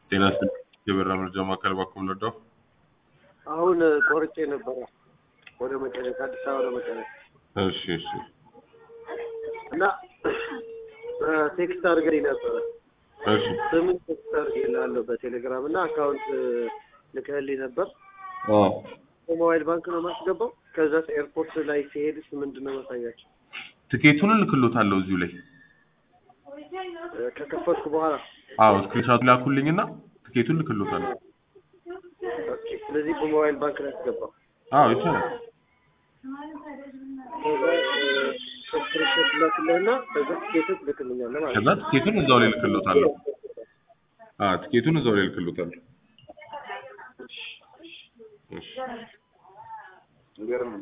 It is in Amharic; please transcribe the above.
ጤና ይስጥልኝ የበራ መረጃ ማዕከል ባኩም ለዳው አሁን ቆርጬ ነበረ ወደ መቀሌ ከአዲስ አበባ ወደ መቀሌ እሺ እሺ እና ቴክስት አድርገኝ ነበረ እሺ ስምን ቴክስት አድርጌልሃለሁ በቴሌግራም እና አካውንት ልከህልኝ ነበር አዎ በሞባይል ባንክ ነው የማስገባው ከዛ ኤርፖርት ላይ ሲሄድስ ምንድን ነው ማሳያቸው ትኬቱን እልክሎታለሁ እዚሁ ላይ ከከፈትኩ በኋላ አዎ ስክሪንሻት ላኩልኝና ትኬቱን እልክሎታለሁ ኦኬ ስለዚህ በሞባይል ባንክ ላይ አስገባው አዎ ይቻላል ከዛ ስክሪንሾት ላክልህና ከዛ ትኬት ትልክልኛለህ ማለት ከዛ ትኬቱን እዛው ላይ እልክሎታለሁ አዎ ትኬቱን እዛው ላይ እልክሎታለሁ እሺ